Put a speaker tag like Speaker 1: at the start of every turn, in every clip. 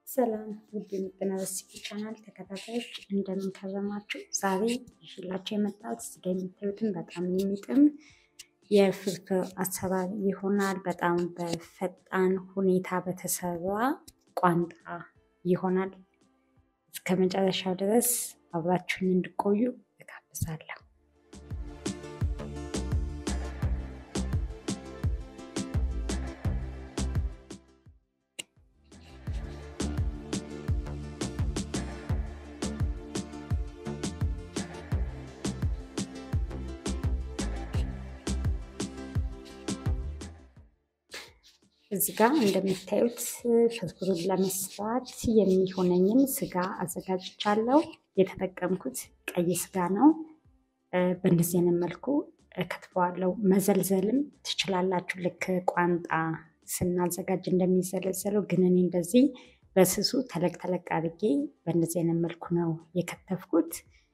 Speaker 1: ሰላም ውድ የምጥን ሬሲፒ ቻናል ተከታታዮች እንደምን ከረማችሁ? ዛሬ ይዤላችሁ የመጣሁት እዚህ ጋ የምታዩትን በጣም የሚጥም የፍርፍር አሰራር ይሆናል። በጣም በፈጣን ሁኔታ በተሰራ ቋንጣ ይሆናል። እስከ መጨረሻው ድረስ አብራችሁኝ እንድቆዩ እጋብዛለሁ። እዚህ ጋር እንደምታዩት ፍርፍሩን ለመስራት የሚሆነኝን ስጋ አዘጋጅቻለሁ። የተጠቀምኩት ቀይ ስጋ ነው። በእንደዚህ አይነት መልኩ ከትፈዋለሁ። መዘልዘልም ትችላላችሁ፣ ልክ ቋንጣ ስናዘጋጅ እንደሚዘለዘለው። ግን እኔ እንደዚህ በስሱ ተለቅ ተለቅ አድርጌ በእንደዚህ አይነት መልኩ ነው የከተፍኩት።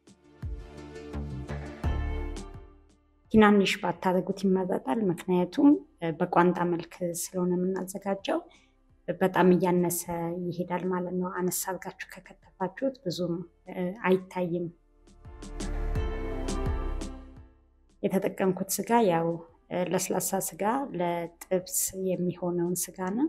Speaker 1: ትናንሽ ባታደርጉት ይመረጣል። ምክንያቱም በቋንጣ መልክ ስለሆነ የምናዘጋጀው በጣም እያነሰ ይሄዳል ማለት ነው። አነሳ አድርጋችሁ ከከተፋችሁት ብዙም አይታይም። የተጠቀምኩት ስጋ ያው ለስላሳ ስጋ ለጥብስ የሚሆነውን ስጋ ነው።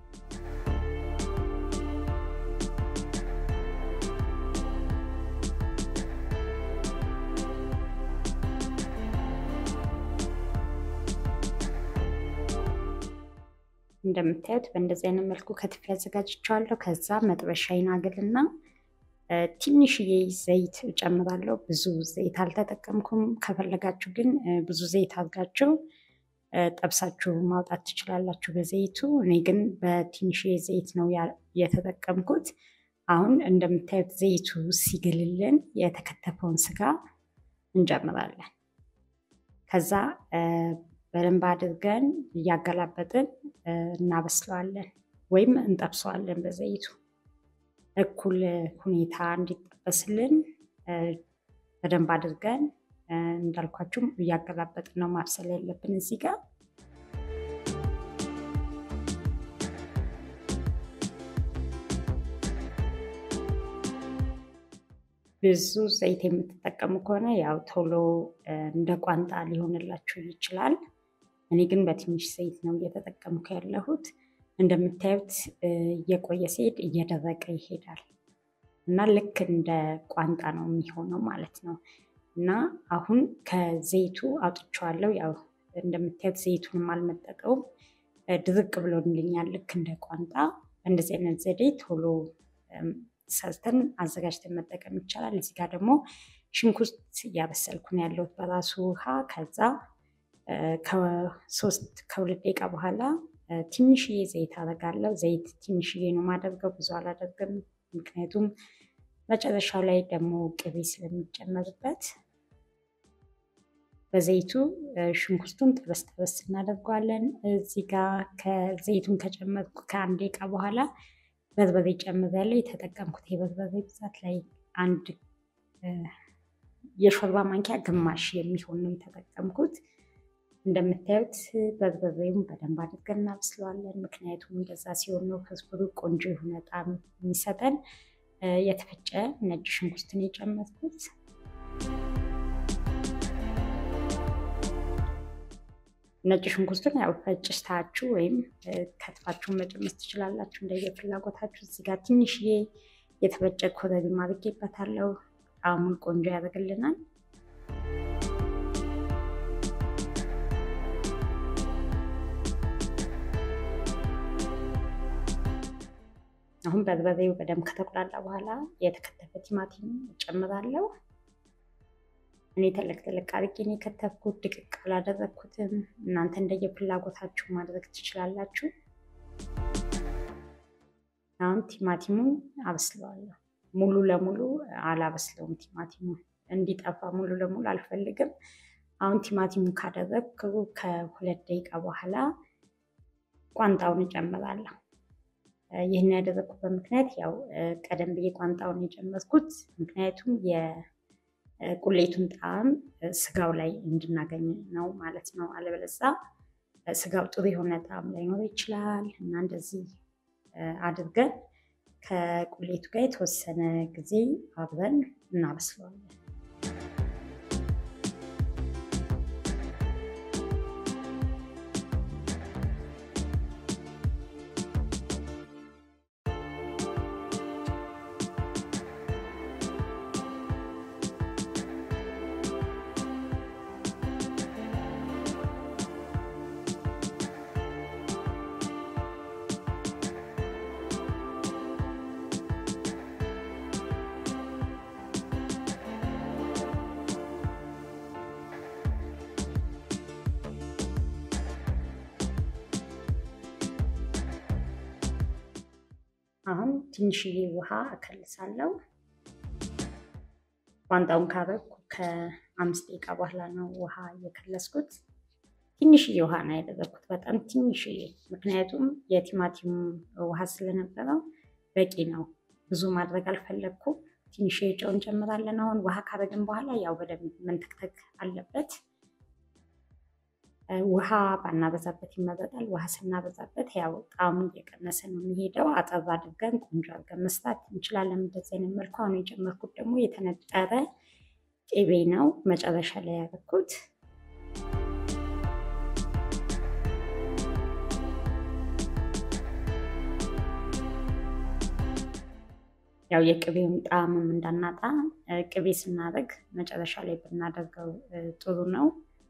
Speaker 1: እንደምታዩት በእንደዚህ አይነት መልኩ ከትፌ አዘጋጅቼዋለሁ። ከዛ መጥበሻዬን አግልና ትንሽዬ ዘይት እጨምራለሁ። ብዙ ዘይት አልተጠቀምኩም። ከፈለጋችሁ ግን ብዙ ዘይት አድርጋችሁ ጠብሳችሁ ማውጣት ትችላላችሁ በዘይቱ። እኔ ግን በትንሽዬ ዘይት ነው የተጠቀምኩት። አሁን እንደምታዩት ዘይቱ ሲግልልን የተከተፈውን ስጋ እንጨምራለን። ከዛ በደንብ አድርገን እያገላበጥን እናበስለዋለን ወይም እንጠብሰዋለን በዘይቱ እኩል ሁኔታ እንዲጠበስልን በደንብ አድርገን እንዳልኳችሁም እያገላበጥን ነው ማብሰል ያለብን እዚህ ጋር። ብዙ ዘይት የምትጠቀሙ ከሆነ ያው ቶሎ እንደ ቋንጣ ሊሆንላችሁ ይችላል። እኔ ግን በትንሽ ዘይት ነው እየተጠቀምኩ ያለሁት። እንደምታዩት እየቆየ ሲሄድ እየደረቀ ይሄዳል እና ልክ እንደ ቋንጣ ነው የሚሆነው ማለት ነው። እና አሁን ከዘይቱ አውጥቼዋለሁ። ያው እንደምታዩት ዘይቱንም አልመጠቀውም፣ ድርቅ ብሎልኛል ልክ እንደ ቋንጣ። እንደዚህ አይነት ዘዴ ቶሎ ሰርተን አዘጋጅተን መጠቀም ይቻላል። እዚህ ጋር ደግሞ ሽንኩርት እያበሰልኩ ነው ያለሁት በራሱ ውሃ። ከዛ ከሶስት ከሁለት ደቂቃ በኋላ ትንሽዬ ዘይት አደርጋለሁ። ዘይት ትንሽዬ ነው ማደርገው፣ ብዙ አላደርግም። ምክንያቱም መጨረሻው ላይ ደግሞ ቅቤ ስለሚጨመርበት በዘይቱ ሽንኩርቱን ጠበስ ጠበስ እናደርገዋለን። እዚህ ጋር ከዘይቱን ከጨመርኩ ከአንድ ደቂቃ በኋላ በርበሬ ጨምሬያለሁ። የተጠቀምኩት የበርበሬ ብዛት ላይ አንድ የሾርባ ማንኪያ ግማሽ የሚሆን ነው የተጠቀምኩት። እንደምታዩት በርበሬውን በደንብ አድርገን እናብስለዋለን። ምክንያቱም እንደዛ ሲሆን ነው ፍርፍሩ ቆንጆ የሆነ ጣዕም የሚሰጠን። የተፈጨ ነጭ ሽንኩርትን የጨመርኩት ነጭ ሽንኩርቱን ያው ፈጭታችሁ ወይም ከትፋችሁን መጨመር ትችላላችሁ እንደየፍላጎታችሁ። እዚህ ጋር ትንሽዬ የተፈጨ ኮረሪማ አድርጌበታለሁ። ጣዕሙን ቆንጆ ያደርግልናል። አሁን በርበሬው በደንብ ከተቁላላ በኋላ የተከተፈ ቲማቲም እጨምራለሁ። እኔ ተለቅ ተለቅ አድርጌ ነው የከተፍኩት፣ ድቅቅ አላደረግኩትም። እናንተ እንደየፍላጎታችሁ ማድረግ ትችላላችሁ። አሁን ቲማቲሙን አበስለዋለሁ። ሙሉ ለሙሉ አላበስለውም። ቲማቲሙ እንዲጠፋ ሙሉ ለሙሉ አልፈልግም። አሁን ቲማቲሙን ካደረግኩ ከሁለት ደቂቃ በኋላ ቋንጣውን እጨምራለሁ። ይህን ያደረግኩበት ምክንያት ያው ቀደም ብዬ ቋንጣውን የጨመርኩት ምክንያቱም የቁሌቱን ጣዕም ስጋው ላይ እንድናገኝ ነው ማለት ነው። አለበለዛ ስጋው ጥሩ የሆነ ጣዕም ላይኖር ይችላል እና እንደዚህ አድርገን ከቁሌቱ ጋር የተወሰነ ጊዜ አብረን እናበስለዋለን። አሁን ትንሽዬ ውሃ እከልሳለሁ። ቋንጣውን ካረኩ ከአምስት ደቂቃ በኋላ ነው ውሃ እየከለስኩት። ትንሽዬ ውሃ ነው ያደረግኩት፣ በጣም ትንሽዬ። ምክንያቱም የቲማቲም ውሃ ስለነበረው በቂ ነው። ብዙ ማድረግ አልፈለግኩም። ትንሽዬ ጨው እንጨምራለን። አሁን ውሃ ካረግን በኋላ ያው በደንብ መንተክተክ አለበት። ውሃ ባናበዛበት ይመረጣል። ውሃ ስናበዛበት ያው ጣዕሙ እየቀነሰ ነው የሚሄደው። አጠር አድርገን ቆንጆ አድርገን መስራት እንችላለን። እንደዚህ አይነት መልኩ አሁን የጨመርኩት ደግሞ የተነጠረ ቅቤ ነው መጨረሻ ላይ ያደረኩት። ያው የቅቤውን ጣዕምም እንዳናጣ ቅቤ ስናደርግ መጨረሻ ላይ ብናደርገው ጥሩ ነው።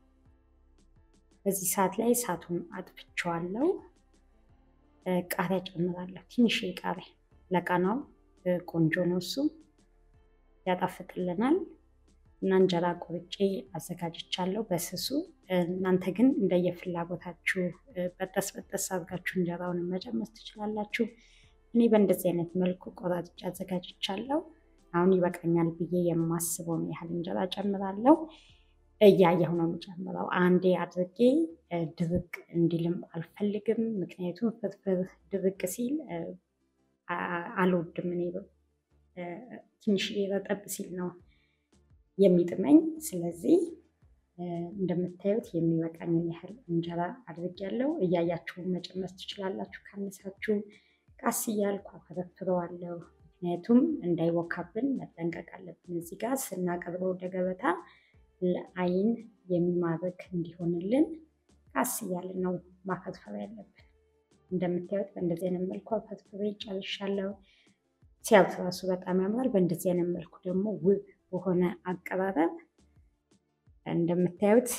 Speaker 1: በዚህ ሰዓት ላይ እሳቱን አጥፍቼዋለሁ። ቃሪያ ጨምራለሁ። ትንሽ ቃሪያ ለቃናው ቆንጆ ነው፣ እሱ ያጣፍጥልናል። እና እንጀራ ቆርጬ አዘጋጅቻለሁ በስሱ። እናንተ ግን እንደየፍላጎታችሁ በጠስ በጠስ አድርጋችሁ እንጀራውን መጨመር ትችላላችሁ። እኔ በእንደዚህ አይነት መልኩ ቆራርጬ አዘጋጅቻለሁ። አሁን ይበቃኛል ብዬ የማስበውን ያህል እንጀራ ጨምራለሁ። እያየሁ ነው የምጨምረው። አንዴ አድርጌ ድርቅ እንዲልም አልፈልግም። ምክንያቱም ፍርፍር ድርቅ ሲል አልወድም። እኔ ትንሽ ረጠብ ሲል ነው የሚጥመኝ። ስለዚህ እንደምታዩት የሚበቃኝን ያህል እንጀራ አድርጌያለሁ። እያያችሁ መጨመር ትችላላችሁ። ካነሳችሁ ቃስ እያልኩ አፈረፍረዋለሁ። ምክንያቱም እንዳይወካብን መጠንቀቅ አለብን። እዚህ ጋር ስናቀርበው ወደ ገበታ ለአይን የሚማርክ እንዲሆንልን ቃስ እያልን ነው ማፈርፈር ያለብን። እንደምታዩት በእንደዚህ አይነት መልኩ አፈርፍሬ ጨርሻለሁ። ሲያዩት ራሱ በጣም ያምራል። በእንደዚህ አይነት መልኩ ደግሞ ውብ በሆነ አቀራረብ እንደምታዩት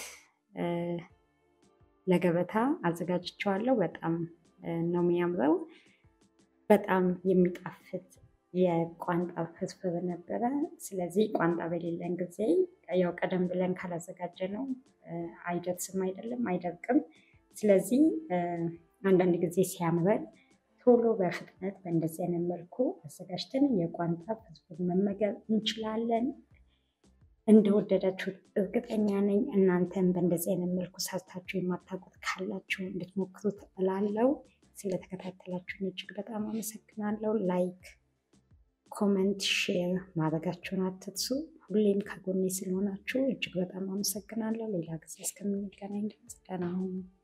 Speaker 1: ለገበታ አዘጋጅቼዋለሁ። በጣም ነው የሚያምረው። በጣም የሚጣፍጥ የቋንጣ ፍርፍር ነበረ። ስለዚህ ቋንጣ በሌለን ጊዜ ያው ቀደም ብለን ካላዘጋጀ ነው አይደርስም፣ አይደለም አይደርቅም። ስለዚህ አንዳንድ ጊዜ ሲያምረን ቶሎ በፍጥነት በእንደዚህ አይነት መልኩ አዘጋጅተን የቋንጣ ፍርፍር መመገብ እንችላለን። እንደወደዳችሁ እርግጠኛ ነኝ። እናንተም በእንደዚህ አይነት መልኩ ሰርታችሁ የማታውቁት ካላችሁ እንድትሞክሩት እላለሁ። ስለተከታተላችሁን እጅግ በጣም አመሰግናለሁ። ላይክ ኮመንት፣ ሼር ማድረጋችሁን አትርሱ። ሁሌም ከጎኔ ስለሆናችሁ እጅግ በጣም አመሰግናለሁ። ሌላ ጊዜ እስከምንገናኝ ድረስ ደህና ሁኑ።